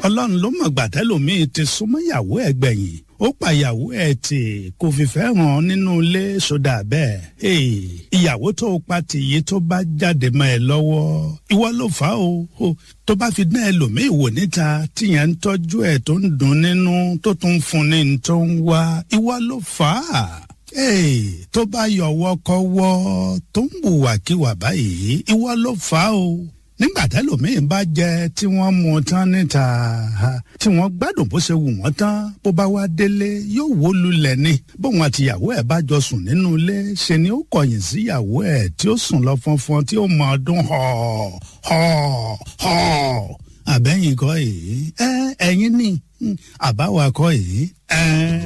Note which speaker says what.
Speaker 1: ọlọ́run ló mọ̀ gbàtẹ́lòmíì ti súnmọ́ ìyàwó ẹ̀ gbẹ̀yìn ó pa ìyàwó ẹ̀ tì kò fìfẹ́ hàn nínú ilé sódà bẹ́ẹ̀ ìyàwó tó pa tìyí tó bá jáde mọ́ ẹ lọ́wọ́ ìwọ ló fà á o tó bá fi dán ẹlòmíì wò níta tíyẹn ń tọ́jú ẹ̀ tó ń dùn nínú tó tún fún ní tó ń wá ìwọ ló fà á tó bá yọwọ́ kọ́wọ́ tó ń hùwàkiwà báyìí ìwọ ló fà á o nígbà tẹlòmíín bá jẹ tí wọ́n mú tán níta tí wọ́n gbádùn bó ṣe wù wọ́n tán bó bá wá délé yóò wó lulẹ̀ ni bóun àtìyàwó ẹ̀ bá jọ sùn nínú ilé ṣe ni ó kọ̀yìn síyàwó ẹ̀ tí ó sùn lọ fọnfọn tí ó mọ ọdún họ họ họ àbẹ́yìn kọ́ yìí ẹ ẹ̀yin ni àbáwá kọ́ yìí ẹ.